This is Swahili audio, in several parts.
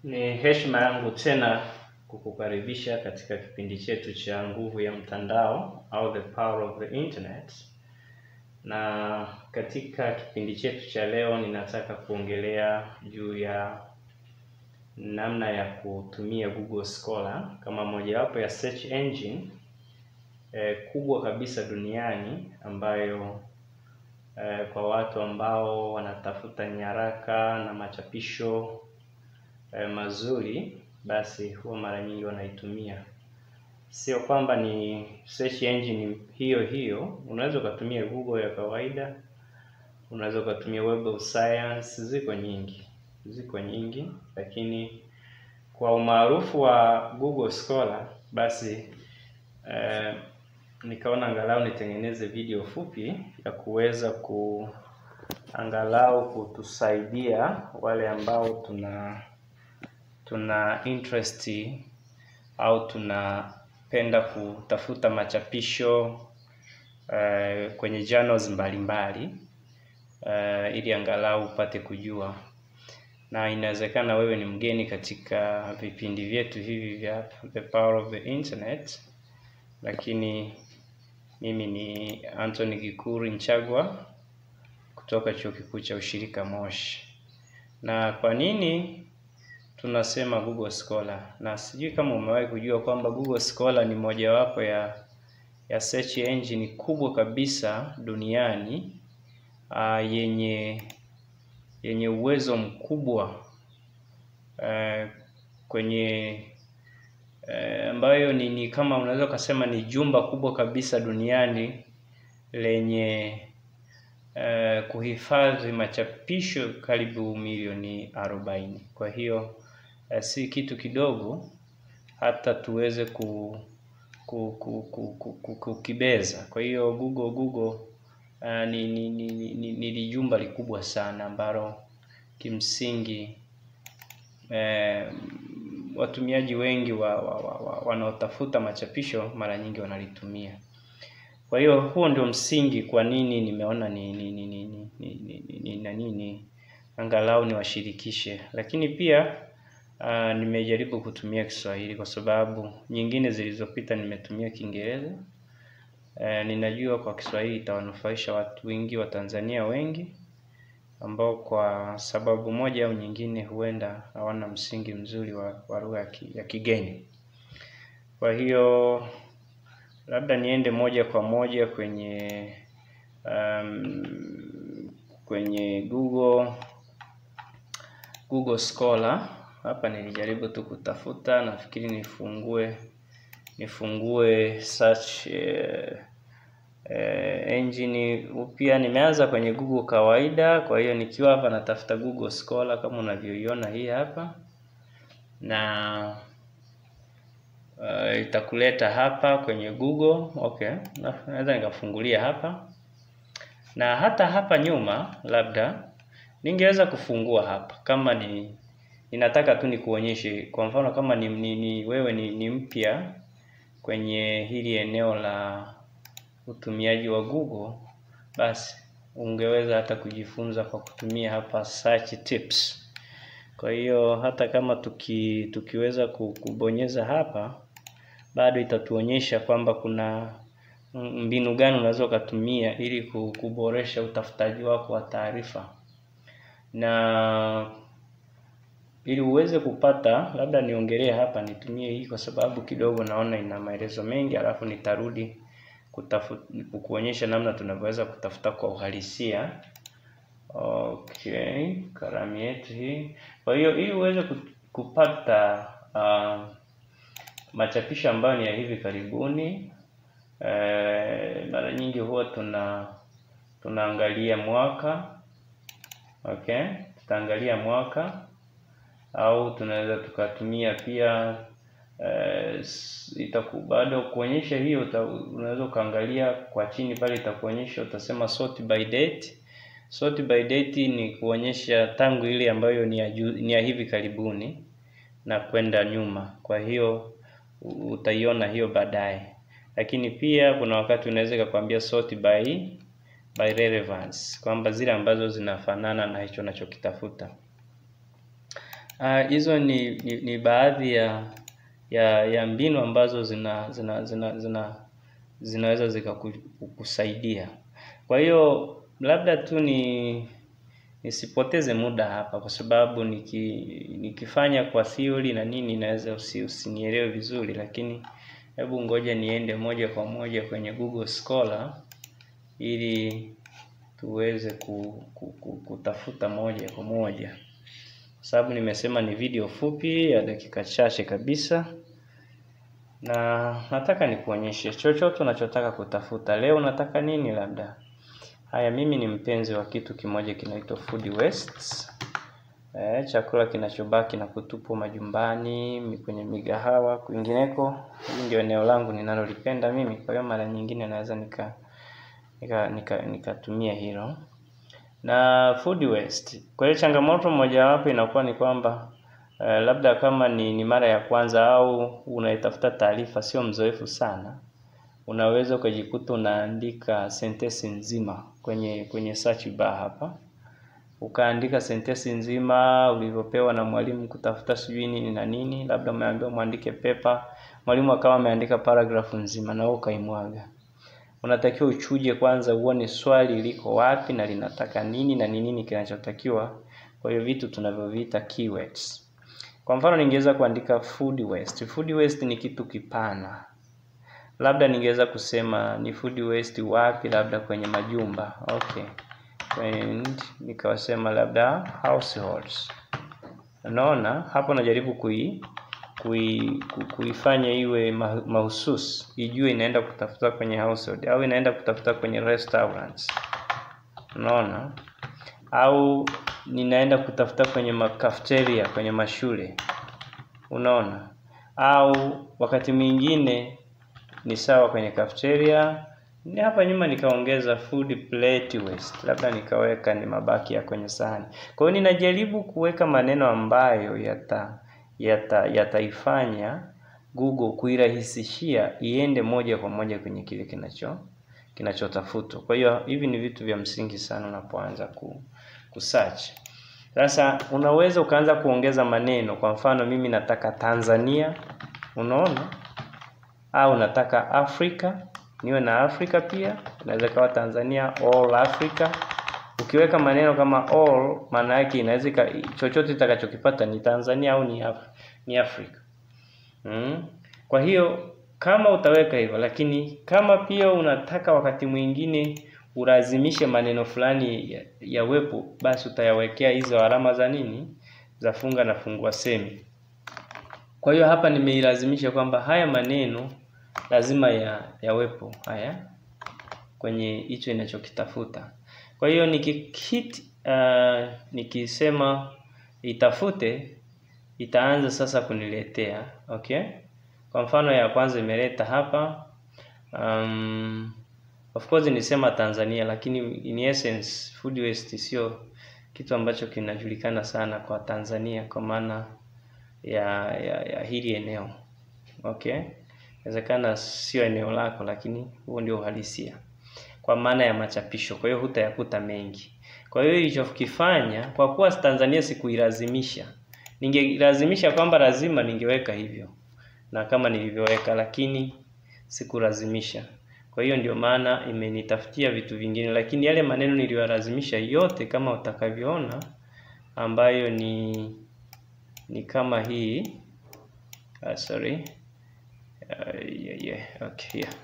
Ni heshima yangu tena kukukaribisha katika kipindi chetu cha nguvu ya mtandao au the power of the internet. Na katika kipindi chetu cha leo ninataka kuongelea juu ya namna ya kutumia Google Scholar kama mojawapo ya search engine eh, kubwa kabisa duniani ambayo eh, kwa watu ambao wanatafuta nyaraka na machapisho eh, mazuri basi huwa mara nyingi wanaitumia. Sio kwamba ni search engine hiyo hiyo, unaweza ukatumia Google ya kawaida, unaweza ukatumia Web of Science, ziko nyingi, ziko nyingi, lakini kwa umaarufu wa Google Scholar basi eh, nikaona angalau nitengeneze video fupi ya kuweza ku angalau kutusaidia wale ambao tuna tuna interest au tunapenda kutafuta machapisho uh, kwenye journals mbalimbali uh, ili angalau upate kujua, na inawezekana wewe ni mgeni katika vipindi vyetu hivi vya The Power of the Internet, lakini mimi ni Anthony Gikuri Nchagwa kutoka Chuo Kikuu cha Ushirika Moshi. Na kwa nini tunasema Google Scholar? Na sijui kama umewahi kujua kwamba Google Scholar ni mojawapo ya ya search engine kubwa kabisa duniani uh, yenye yenye uwezo mkubwa uh, kwenye uh, ambayo ni, ni kama unaweza ukasema ni jumba kubwa kabisa duniani lenye uh, kuhifadhi machapisho karibu milioni arobaini. Kwa hiyo uh, si kitu kidogo hata tuweze ku, ku, ku, ku, ku, ku, kukibeza. Kwa hiyo Google Google uh, ni, ni, ni, ni, ni, ni jumba likubwa sana ambalo kimsingi eh, watumiaji wengi wa, wa, wa, wa, wanaotafuta machapisho mara nyingi wanalitumia. Kwa hiyo huo ndio msingi kwa nini nimeona ni ni ni ni ni ni ni ni na nini angalau niwashirikishe, lakini pia uh, nimejaribu kutumia Kiswahili kwa sababu nyingine zilizopita nimetumia Kiingereza. Uh, ninajua kwa Kiswahili itawanufaisha watu wengi wa Tanzania wengi ambao kwa sababu moja au nyingine huenda hawana msingi mzuri wa, wa lugha ya, ki, ya kigeni. Kwa hiyo labda niende moja kwa moja kwenye um, kwenye Google Google Scholar. Hapa nilijaribu tu kutafuta, nafikiri nifungue nifungue search eh, eh, engine upya. Nimeanza kwenye Google kawaida, kwa hiyo nikiwa hapa natafuta Google Scholar kama unavyoiona hii hapa na uh, itakuleta hapa kwenye Google. Okay, naweza nikafungulia hapa, na hata hapa nyuma labda ningeweza kufungua hapa kama ni ninataka tu nikuonyeshe. Kwa mfano kama ni, ni, ni wewe ni, ni mpya kwenye hili eneo la utumiaji wa Google, basi ungeweza hata kujifunza kwa kutumia hapa search tips. Kwa hiyo hata kama tuki, tukiweza kubonyeza hapa bado itatuonyesha kwamba kuna mbinu gani unaweza ukatumia ili kuboresha utafutaji wako wa taarifa, na ili uweze kupata, labda niongelee hapa, nitumie hii kwa sababu kidogo naona ina maelezo mengi, alafu nitarudi kutafuta kuonyesha namna tunavyoweza kutafuta kwa uhalisia. Okay, kalamu yetu hii. Kwa hiyo ili uweze kupata uh, machapisho ambayo ni ya hivi karibuni eh, mara nyingi huwa tuna tunaangalia mwaka. Okay, tutaangalia mwaka au tunaweza tukatumia pia eh, itaku bado kuonyesha hiyo, unaweza ukaangalia kwa chini pale, itakuonyesha utasema sort by date. Sort by date ni kuonyesha tangu ile ambayo ni ya, ju, ni ya hivi karibuni na kwenda nyuma. Kwa hiyo utaiona hiyo baadaye, lakini pia kuna wakati unaweza ikakwambia sort by by relevance, kwamba zile ambazo zinafanana na hicho unachokitafuta. Ah, hizo ni, ni, ni baadhi ya ya ya mbinu ambazo zina zina zina, zina zinaweza zikakusaidia. Kwa hiyo labda tu ni nisipoteze muda hapa kwa sababu niki, nikifanya kwa theory na nini naweza usi, usinielewe vizuri, lakini hebu ngoja niende moja kwa moja kwenye Google Scholar ili tuweze ku, ku, ku, kutafuta moja kwa moja, kwa sababu nimesema ni video fupi ya dakika chache kabisa, na nataka nikuonyeshe chochote unachotaka kutafuta. Leo unataka nini? Labda haya, mimi ni mpenzi wa kitu kimoja kinaitwa food wastes. Eh, chakula kinachobaki na kutupwa majumbani, kwenye migahawa, kwingineko. Hili ndio eneo langu ninalolipenda mimi, kwa hiyo mara nyingine naweza nika nika nikatumia nika hilo na food waste. Kwa hiyo changamoto mojawapo inakuwa ni kwamba uh, labda kama ni, ni mara ya kwanza au unaitafuta taarifa, sio mzoefu sana, unaweza ukajikuta unaandika sentensi nzima kwenye kwenye search bar hapa, ukaandika sentensi nzima ulivyopewa na mwalimu kutafuta sijui nini na nini, labda umeambiwa mwandike paper, mwalimu akawa ameandika paragraph nzima na wewe ukaimwaga unatakiwa uchuje kwanza uone swali liko wapi na linataka nini na ni nini kinachotakiwa. Kwa hiyo vitu tunavyoviita keywords. Kwa mfano ningeweza kuandika food waste. Food waste ni kitu kipana, labda ningeweza kusema ni food waste wapi, labda kwenye majumba. Okay, and nikawasema labda households. Unaona hapo, najaribu kui kui, kuifanya iwe mahususi, ijue inaenda kutafuta kwenye household au inaenda kutafuta kwenye restaurants, unaona, au ninaenda kutafuta kwenye makafeteria, kwenye mashule, unaona, au wakati mwingine ni sawa kwenye cafeteria. Ni hapa nyuma nikaongeza food plate waste, labda nikaweka ni mabaki ya kwenye sahani. Kwa hiyo ninajaribu kuweka maneno ambayo yata yata yataifanya Google kuirahisishia iende moja kwa moja kwenye kile kinacho kinachotafutwa. Kwa hiyo hivi ni vitu vya msingi sana unapoanza ku, kusearch. Sasa unaweza ukaanza kuongeza maneno, kwa mfano mimi nataka Tanzania, unaona, au nataka Afrika, niwe na Afrika pia, inaweza kawa Tanzania all Africa. Ukiweka maneno kama all, maana yake inaweza chochote itakachokipata ni Tanzania au ni Af ni Afrika. Mm. Kwa hiyo kama utaweka hivyo, lakini kama pia unataka wakati mwingine ulazimishe maneno fulani yawepo, ya basi utayawekea hizo alama za nini, za funga na fungua semi. Kwa hiyo hapa nimeilazimisha kwamba haya maneno lazima ya yawepo haya kwenye hicho inachokitafuta. Kwa hiyo nikihit uh, nikisema itafute itaanza sasa kuniletea okay. Kwa mfano ya kwanza imeleta hapa um, of course nisema Tanzania, lakini in essence food waste sio kitu ambacho kinajulikana sana kwa Tanzania kwa maana ya, ya, ya hili eneo okay. Inawezekana sio eneo lako, lakini huo ndio uhalisia kwa maana ya machapisho. Kwa hiyo hutayakuta mengi. Kwa hiyo ilichokifanya, kwa kuwa Tanzania sikuilazimisha, ningelazimisha kwamba lazima ningeweka hivyo na kama nilivyoweka, lakini sikulazimisha. Kwa hiyo ndio maana imenitafutia vitu vingine, lakini yale maneno niliyolazimisha yote kama utakavyoona, ambayo ni ni kama hii uh, sorry uh, yeah, yeah. Okay, yeah.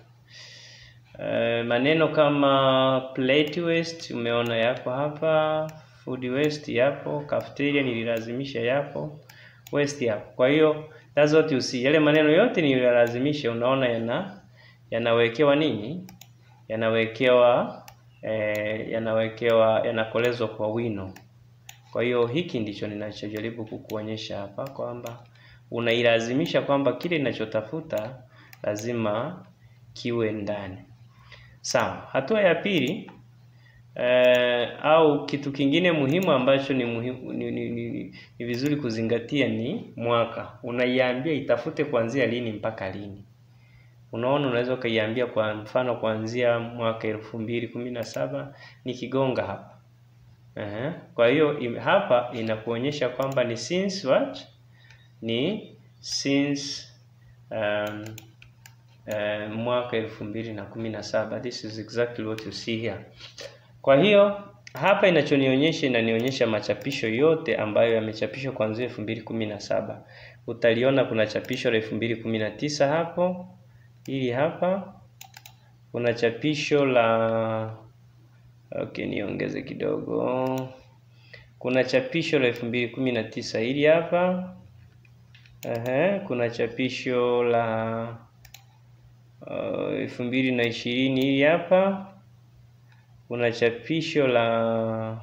Uh, maneno kama plate waste umeona yapo hapa, food waste yapo, cafeteria nililazimisha yapo, waste yapo. Kwa hiyo that's what you see. Yale maneno yote niliyolazimisha unaona yana yanawekewa nini? Yanawekewa eh, yanawekewa yanakolezwa kwa wino. Kwa hiyo hiki ndicho ninachojaribu kukuonyesha hapa kwamba unailazimisha kwamba kile ninachotafuta lazima kiwe ndani. Sawa. Hatua ya pili eh, au kitu kingine muhimu ambacho ni muhimu ni, ni, ni, ni vizuri kuzingatia ni mwaka. Unaiambia itafute kuanzia lini mpaka lini. Unaona, unaweza ukaiambia kwa mfano kuanzia mwaka elfu mbili kumi na saba nikigonga hapa Ehe. Kwa hiyo im- hapa inakuonyesha kwamba ni since what? Ni since um, uh, mwaka elfu mbili na kumi na saba. This is exactly what you see here. Kwa hiyo hapa inachonionyesha inanionyesha machapisho yote ambayo yamechapishwa kuanzia elfu mbili kumi na saba. Utaliona kuna chapisho la elfu mbili kumi na tisa hapo, hili hapa kuna chapisho la okay, niongeze kidogo. Kuna chapisho la elfu mbili kumi na tisa hili hapa. Ehe, kuna chapisho la elfu mbili na ishirini hili hapa. Kuna chapisho la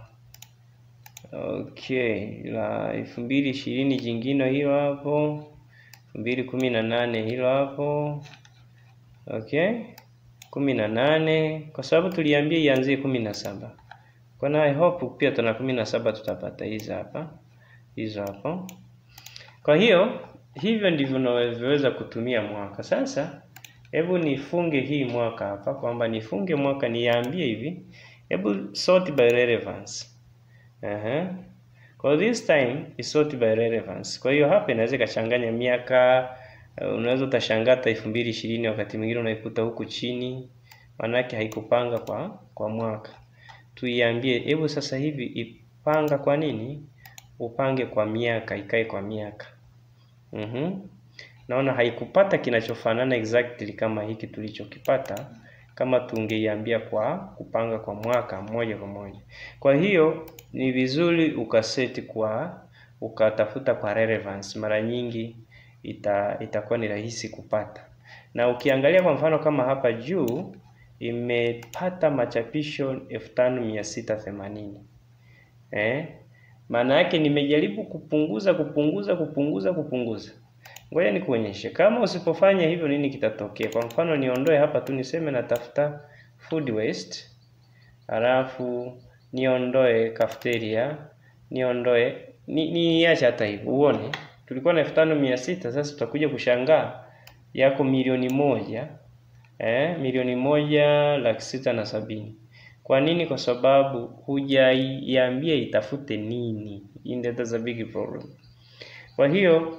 okay la elfu mbili ishirini jingine hilo hapo, elfu mbili kumi na nane hilo hapo okay kumi na nane kwa sababu tuliambia ianzie kumi na saba kwa na I hope pia tuna kumi na saba tutapata hizo hapa hizo hapo. Kwa hiyo hivyo ndivyo unavyoweza kutumia mwaka. Sasa hebu nifunge hii mwaka hapa, kwamba nifunge mwaka niambie hivi, hebu sort by relevance. Aha. Kwa this time is sort by relevance. Kwa hiyo hapa inaweza ikachanganya miaka Uh, unaweza utashangaa hata elfu mbili ishirini wakati mwingine unaikuta huku chini, maanake haikupanga kwa kwa mwaka. Tuiambie hebu sasa hivi ipanga kwa nini? Upange kwa miaka, ikae kwa miaka. Mhm. Naona haikupata kinachofanana exactly kama hiki tulichokipata kama tungeiambia kwa kupanga kwa mwaka moja kwa moja. Kwa hiyo ni vizuri ukaseti kwa ukatafuta kwa relevance mara nyingi ita itakuwa ni rahisi kupata. Na ukiangalia kwa mfano kama hapa juu imepata machapisho elfu tano mia sita themanini eh, maana yake nimejaribu kupunguza kupunguza kupunguza kupunguza. Ngoja nikuonyeshe kama usipofanya hivyo nini kitatokea. Kwa mfano niondoe hapa tu niseme natafuta food waste, halafu niondoe cafeteria, niondoe ni niache hata hivyo uone tulikuwa na elfu tano mia sita sasa tutakuja kushangaa yako milioni moja eh, milioni moja laki sita na sabini. Kwa nini? Kwa sababu hujaiambia itafute nini. That's a big problem. Kwa hiyo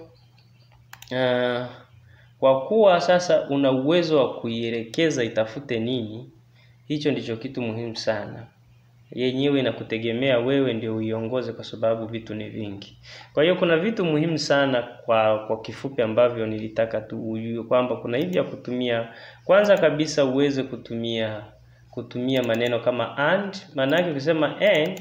uh, kwa kuwa sasa una uwezo wa kuielekeza itafute nini, hicho ndicho kitu muhimu sana yenyewe inakutegemea wewe ndio uiongoze, kwa sababu vitu ni vingi. Kwa hiyo kuna vitu muhimu sana kwa kwa kifupi ambavyo nilitaka tu ujue kwamba kuna hivi ya kutumia. Kwanza kabisa uweze kutumia kutumia maneno kama and. Maana yake ukisema and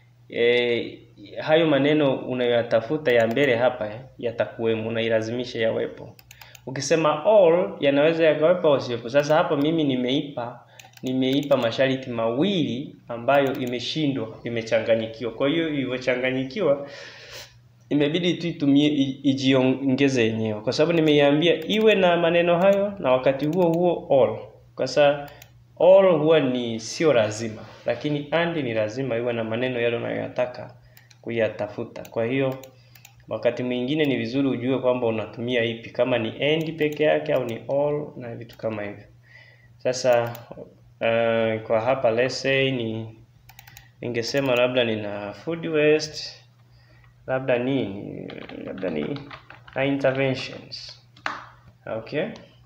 e, hayo maneno unayoyatafuta ya mbele hapa yatakuwemo, unailazimisha yawepo. Ukisema all yanaweza yakawepo au siwepo. Sasa hapa mimi nimeipa nimeipa masharti mawili ambayo imeshindwa, imechanganyikiwa. Kwa hiyo ilivyochanganyikiwa, imebidi tu itumie ijiongeze yenyewe, kwa sababu nimeiambia iwe na maneno hayo na wakati huo huo all. Kwa sababu all huwa ni sio lazima, lakini and ni lazima iwe na maneno yale unayoyataka kuyatafuta. Kwa hiyo wakati mwingine ni vizuri ujue kwamba unatumia ipi, kama ni and peke yake au ni all na vitu kama hivyo. Sasa Uh, kwa hapa let's say ni ningesema labda nina food waste, labda nini, labda ni na interventions. Okay,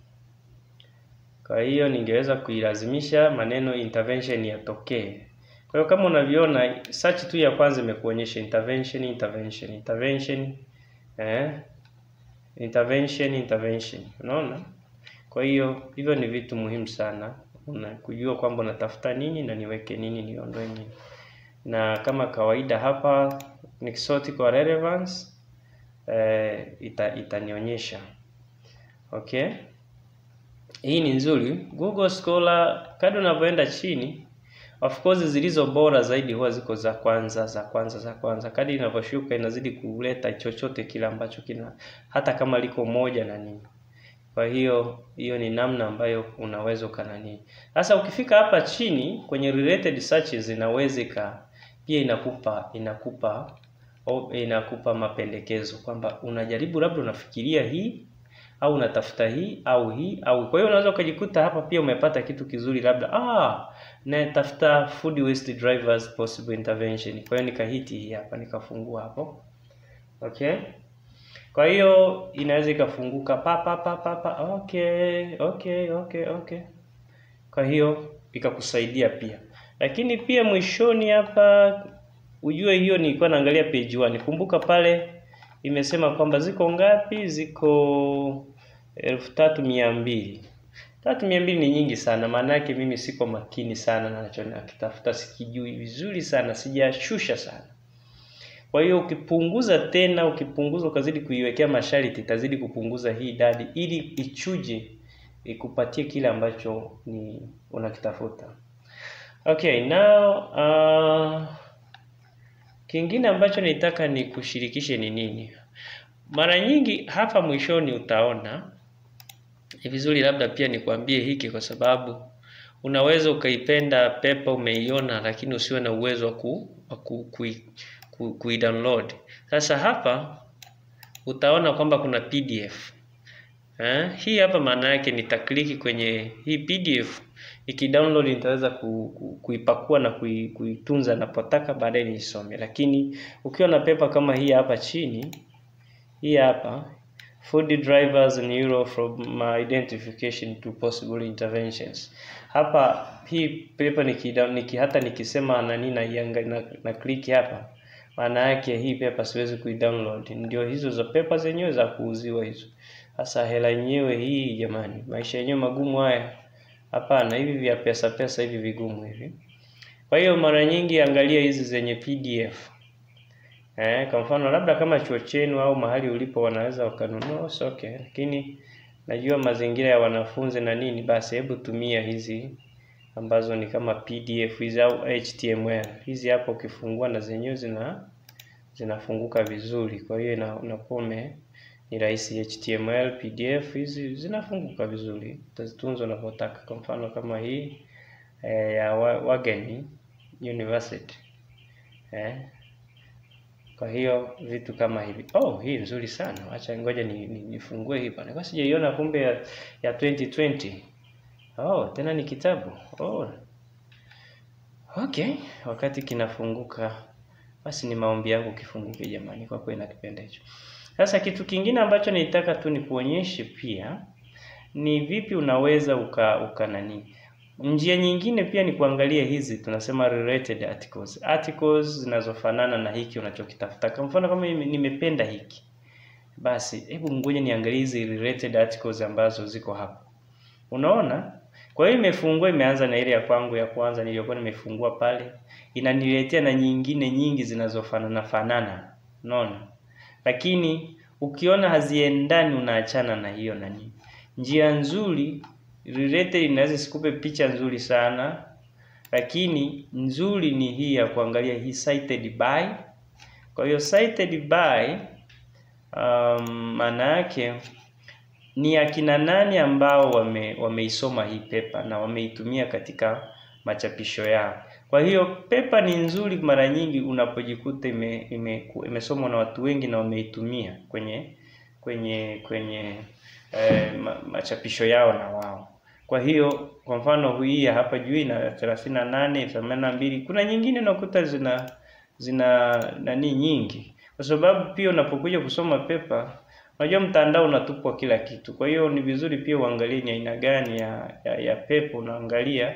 kwa hiyo ningeweza kuilazimisha maneno intervention yatokee. Kwa hiyo kama unavyoona search tu ya kwanza imekuonyesha intervention, intervention, intervention, eh, intervention, intervention. Unaona? Kwa hiyo hivyo ni vitu muhimu sana una kujua kwamba unatafuta nini na niweke nini niondoe nini. Na kama kawaida hapa nikisort kwa relevance eh, ita, itanionyesha okay. Hii ni nzuri. Google Scholar kadri unavyoenda chini, of course zilizo bora zaidi huwa ziko za kwanza za kwanza za kwanza. Kadri inavyoshuka inazidi kuleta chochote kile ambacho kina hata kama liko moja na nini kwa hiyo hiyo ni namna ambayo unaweza ukanani. Sasa ukifika hapa chini kwenye related searches inaweza pia inakupa inakupa o, inakupa mapendekezo kwamba unajaribu labda unafikiria hii au unatafuta hii au hii au. Kwa hiyo unaweza ukajikuta hapa pia umepata kitu kizuri, labda ah, natafuta food waste drivers possible intervention. Kwa hiyo nikahiti hii hapa, nikafungua hapo, okay. Kwa hiyo inaweza ikafunguka pa pa pa pa pa. Okay, okay, okay, okay. Kwa hiyo ikakusaidia pia, lakini pia mwishoni hapa ujue hiyo nilikuwa naangalia page 1. Kumbuka pale imesema kwamba ziko ngapi? Ziko elfu tatu mia mbili. Tatu mia mbili ni nyingi sana, maana yake mimi siko makini sana na nacho nakitafuta, sikijui vizuri sana, sijashusha sana. Kwa hiyo ukipunguza tena, ukipunguza ukazidi kuiwekea masharti, itazidi kupunguza hii idadi ili ichuje ikupatie kile ambacho ni unakitafuta. Okay, now uh, kingine ambacho nitaka ni kushirikishe ni nini? Mara nyingi hapa mwishoni utaona ni vizuri labda pia nikwambie hiki, kwa sababu unaweza ukaipenda pepa umeiona, lakini usiwe na uwezo wa ku, ku, ku, ku, ku download. Sasa hapa utaona kwamba kuna PDF eh, hii hapa maana yake nitakliki kwenye hii PDF ikidownload nitaweza ku, ku, kuipakua na kui, kuitunza napotaka baadaye niisome. Lakini ukiwa na pepa kama hii hapa chini, hii hapa food drivers in Euro from identification to possible interventions. Hapa hii pepa niki, niki hata nikisema nani na, na, na click hapa, maana yake hii pepa siwezi kuidownload. Ndio hizo za pepa zenyewe za kuuziwa hizo. Sasa hela yenyewe hii, jamani, maisha yenyewe magumu haya. Hapana, hivi vya pesa pesa hivi vigumu hivi. Kwa hiyo mara nyingi angalia hizi zenye PDF. Eh, kwa mfano labda kama chuo chenu au mahali ulipo wanaweza wakanunua, so okay, lakini najua mazingira ya wanafunzi na nini, basi hebu tumia hizi ambazo ni kama PDF hizi au HTML. Hizi hapo ukifungua na zenyewe zina zinafunguka vizuri. Kwa hiyo unakuwa ni rahisi. HTML, PDF hizi zinafunguka vizuri, utazitunza unavyotaka. Kwa mfano kama hii eh, ya Wageni University eh. Kwa hiyo vitu kama hivi. Oh, hii nzuri sana. Acha ngoja ni, ni, nifungue hii bwana. Kwa sijaiona kumbe ya, ya 2020. Oh, tena ni kitabu. Oh. Okay, wakati kinafunguka basi ni maombi yangu kifunguke jamani, kwa kweli nakipenda hicho. Sasa kitu kingine ambacho nitaka tu nikuonyeshe pia ni vipi unaweza uka, uka nani. Njia nyingine pia ni kuangalia hizi tunasema related articles. Articles zinazofanana na hiki unachokitafuta. Kwa mfano kama nimependa hiki. Basi hebu ngoja niangalie hizi related articles ambazo ziko hapa. Unaona? Kwa hiyo imefungua imeanza na ile ya kwangu ya kwanza niliyokuwa nimefungua pale. Inaniletea na nyingine nyingi zinazofanana fanana. Unaona? Lakini ukiona haziendani unaachana na hiyo nani. Njia nzuri related inaweza sikupe picha nzuri sana, lakini nzuri ni hii ya kuangalia hii cited by. Kwa hiyo cited by um, maana yake ni akina nani ambao wame wameisoma hii pepa na wameitumia katika machapisho yao. Kwa hiyo pepa ni nzuri mara nyingi unapojikuta ime, ime, imesomwa na watu wengi na wameitumia kwenye kwenye kwenye eh, machapisho yao na wao. Kwa hiyo kwa mfano hii hapa juu ina 38, 82. Kuna nyingine nakuta zina zina nani nyingi, kwa sababu pia unapokuja kusoma pepa, unajua mtandao unatupwa kila kitu. Kwa hiyo ni vizuri pia uangalie ni aina gani ya, ya, ya pepa unaangalia,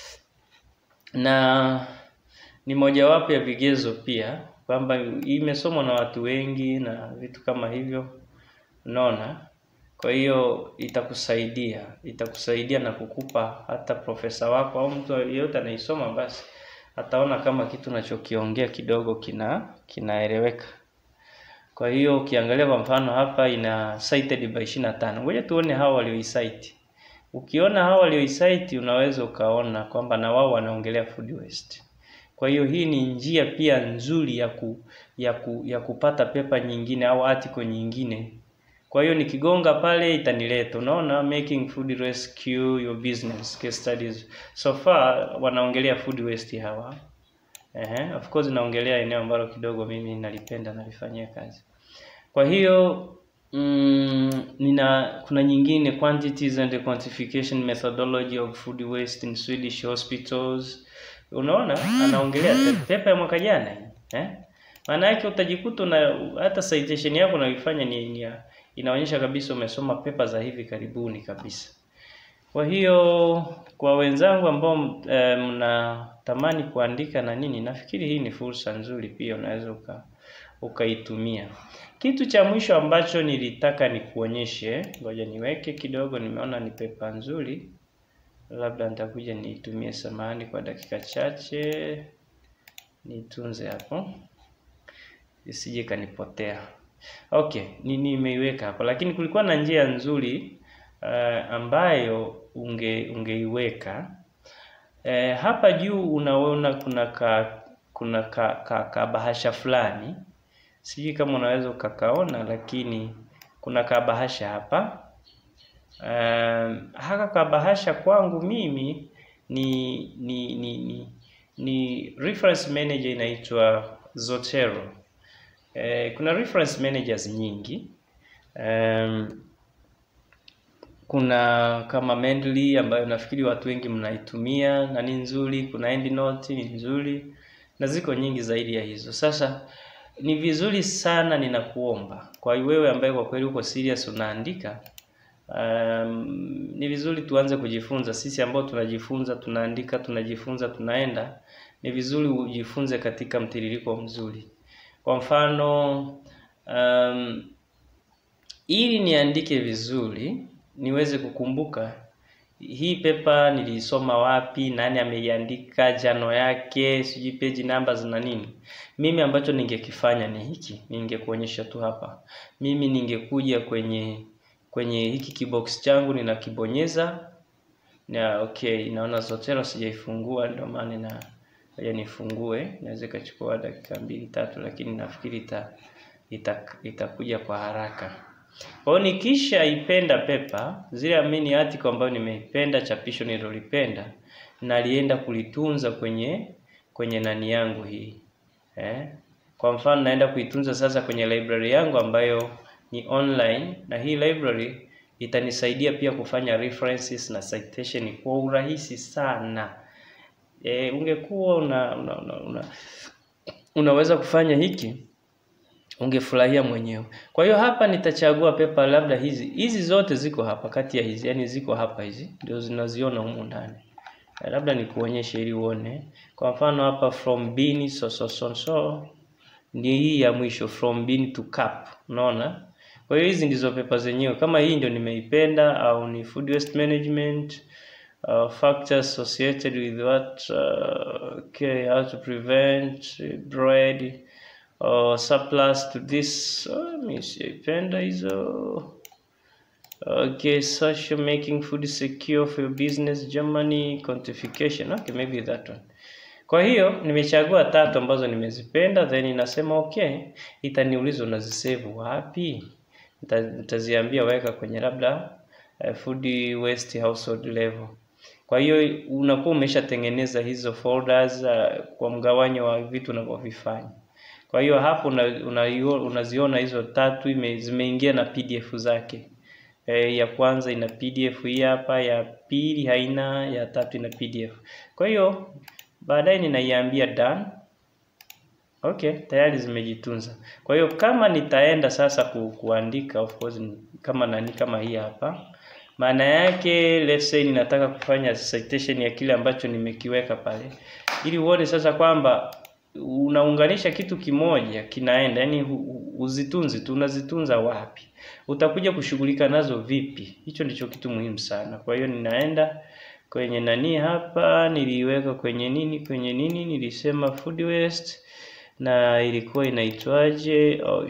na ni mojawapo ya vigezo pia kwamba imesomwa na watu wengi na vitu kama hivyo, unaona. Kwa hiyo itakusaidia, itakusaidia na kukupa hata profesa wako au mtu yeyote anaisoma, basi ataona kama kitu unachokiongea kidogo kina kinaeleweka. Kwa hiyo ukiangalia kwa mfano hapa ina cited by 25. Ngoja tuone hao walioicite. Ukiona hao walioicite unaweza ukaona kwamba na wao wanaongelea food waste. Kwa hiyo hii ni njia pia nzuri ya ku, ya ku, ya kupata pepa nyingine au article nyingine. Kwa hiyo nikigonga pale itanileta, unaona, making food rescue your business case studies. So far wanaongelea food waste hawa. Ehe, of course naongelea eneo ambalo kidogo mimi nalipenda nalifanyia kazi. Kwa hiyo mm, nina kuna nyingine quantities and the quantification methodology of food waste in Swedish hospitals. Unaona, anaongelea pe- pepa ya mwaka jana hii, eh? Maana yake utajikuta una hata citation yako unaifanya ni, ni ya- inaonyesha kabisa umesoma pepa za hivi karibuni kabisa. Kwa hiyo kwa wenzangu ambao eh, mnatamani kuandika na nini, nafikiri hii ni fursa nzuri pia, unaweza uka ukaitumia. Kitu cha mwisho ambacho nilitaka nikuonyeshe, ngoja niweke kidogo, nimeona ni pepa nzuri, labda nitakuja niitumie. Samahani kwa dakika chache, niitunze hapo isije kanipotea. Okay, ni nimeiweka hapo, lakini kulikuwa na njia nzuri uh, ambayo unge ungeiweka eh, hapa juu unaona kuna ka kuna ka, ka, ka bahasha fulani, sijui kama unaweza ukakaona, lakini kuna kabahasha hapa. Um, haka kabahasha kwangu mimi ni ni ni ni, ni reference manager inaitwa Zotero. Eh, kuna reference managers nyingi um, kuna kama Mendeley ambayo nafikiri watu wengi mnaitumia na ni nzuri. Kuna EndNote ni nzuri na ziko nyingi zaidi ya hizo. Sasa ni vizuri sana, ninakuomba kwa wewe ambaye kwa kweli uko serious unaandika, um, ni vizuri tuanze kujifunza. Sisi ambao tunajifunza, tunaandika, tunajifunza, tunaenda, ni vizuri ujifunze katika mtiririko mzuri. Kwa mfano um, ili niandike vizuri niweze kukumbuka hii pepa nilisoma wapi, nani ameiandika, jano yake, sijui page numbers na nini. Mimi ambacho ningekifanya ni hiki, ningekuonyesha tu hapa. Mimi ningekuja kwenye kwenye hiki kibox changu ninakibonyeza na okay, naona Zotero sijaifungua, ndio maana na ngoja nifungue. Inaweza ikachukua dakika mbili tatu, lakini nafikiri ita itakuja kwa haraka. Kwa hiyo nikisha ipenda pepa, zile amini article ambayo nimeipenda, chapisho nililolipenda, nalienda kulitunza kwenye kwenye nani yangu hii eh. Kwa mfano naenda kuitunza sasa kwenye library yangu ambayo ni online, na hii library itanisaidia pia kufanya references na citation kwa urahisi sana. E, ungekuwa una, una, una, una, unaweza kufanya hiki ungefurahia mwenyewe. Kwa hiyo hapa nitachagua pepa labda hizi hizi zote ziko hapa kati ya hizi, yani ziko hapa hizi ndio zinaziona humu ndani. Labda nikuonyeshe ili uone. Kwa mfano hapa from bean so so so so ni hii ya mwisho from bean to cup. Unaona? Kwa hiyo hizi ndizo pepa zenyewe. Kama hii ndio nimeipenda au ni food waste management uh, factors associated with what uh, okay, how to prevent bread or surplus to this uh, sijaipenda hizo okay social making food secure for your business Germany quantification okay maybe that one kwa hiyo nimechagua tatu ambazo nimezipenda then inasema okay itaniuliza unazisave wapi nitaziambia weka kwenye labda uh, food waste household level kwa hiyo unakuwa umeshatengeneza hizo folders uh, kwa mgawanyo wa vitu unavyovifanya kwa hiyo hapo una, unaziona hizo tatu ime, zimeingia na PDF zake. E, ya kwanza ina PDF hii hapa, ya pili haina, ya tatu ina PDF. Kwa hiyo baadaye ninaiambia done. Okay, tayari zimejitunza. Kwa hiyo kama nitaenda sasa ku, kuandika of course kama nani kama hii hapa. Maana yake let's say ninataka kufanya citation ya kile ambacho nimekiweka pale. Ili uone sasa kwamba unaunganisha kitu kimoja kinaenda, yani uzitunzi tu, unazitunza wapi? Utakuja kushughulika nazo vipi? Hicho ndicho kitu muhimu sana. Kwa hiyo ninaenda kwenye nani hapa, niliweka kwenye nini, kwenye nini, nilisema food waste na ilikuwa inaitwaje? Oh,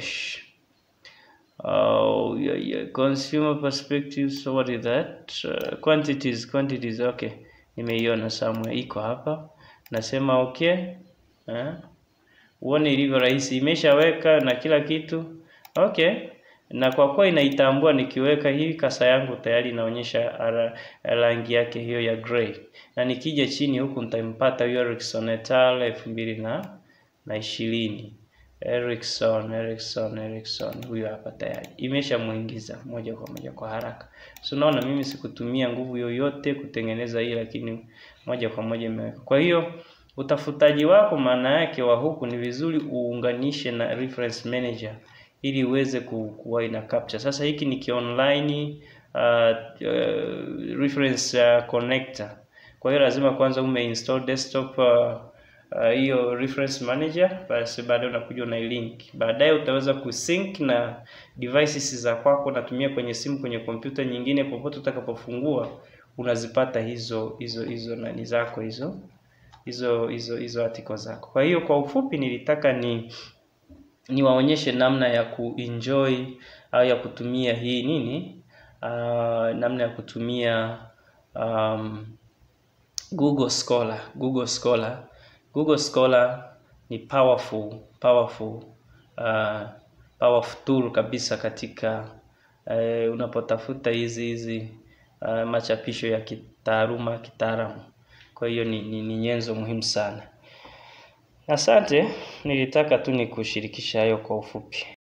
oh yeah, yeah. Consumer perspective, so what is that? Uh, quantities, quantities, okay, nimeiona somewhere, iko hapa, nasema okay Eh? Uone ilivyo rahisi, imeshaweka na kila kitu okay. Na kwa kuwa inaitambua, nikiweka hii kasa yangu tayari inaonyesha rangi yake hiyo ya gray, na nikija chini huku nitampata hiyo Erickson et al elfu mbili na na ishirini Erickson, Erickson, Erickson huyo hapa tayari imeshamuingiza moja kwa moja kwa haraka. So unaona mimi sikutumia nguvu yoyote kutengeneza hii, lakini moja kwa moja imeweka. Kwa hiyo utafutaji wako maana yake wa huku ni vizuri uunganishe na reference manager ili uweze kuwa ina capture. Sasa hiki ni kionline uh, uh, reference uh, connector. Kwa hiyo lazima kwanza umeinstall desktop hiyo uh, uh, reference manager, basi baadaye unakuja una link. Baadaye utaweza kusync na devices za kwako, unatumia kwenye simu, kwenye kompyuta nyingine, popote utakapofungua unazipata hizo hizo hizo nani zako hizo hizo hizo hizo article zako. Kwa hiyo kwa ufupi nilitaka ni niwaonyeshe namna ya kuenjoy au ya kutumia hii nini uh, namna ya kutumia um, Google Scholar. Google Scholar. Google Scholar ni powerful powerful uh, powerful tool kabisa katika uh, unapotafuta hizi hizi uh, machapisho ya kitaaluma kitaalamu. Kwa hiyo ni, ni, ni nyenzo muhimu sana. Asante, nilitaka tu nikushirikisha hayo kwa ufupi.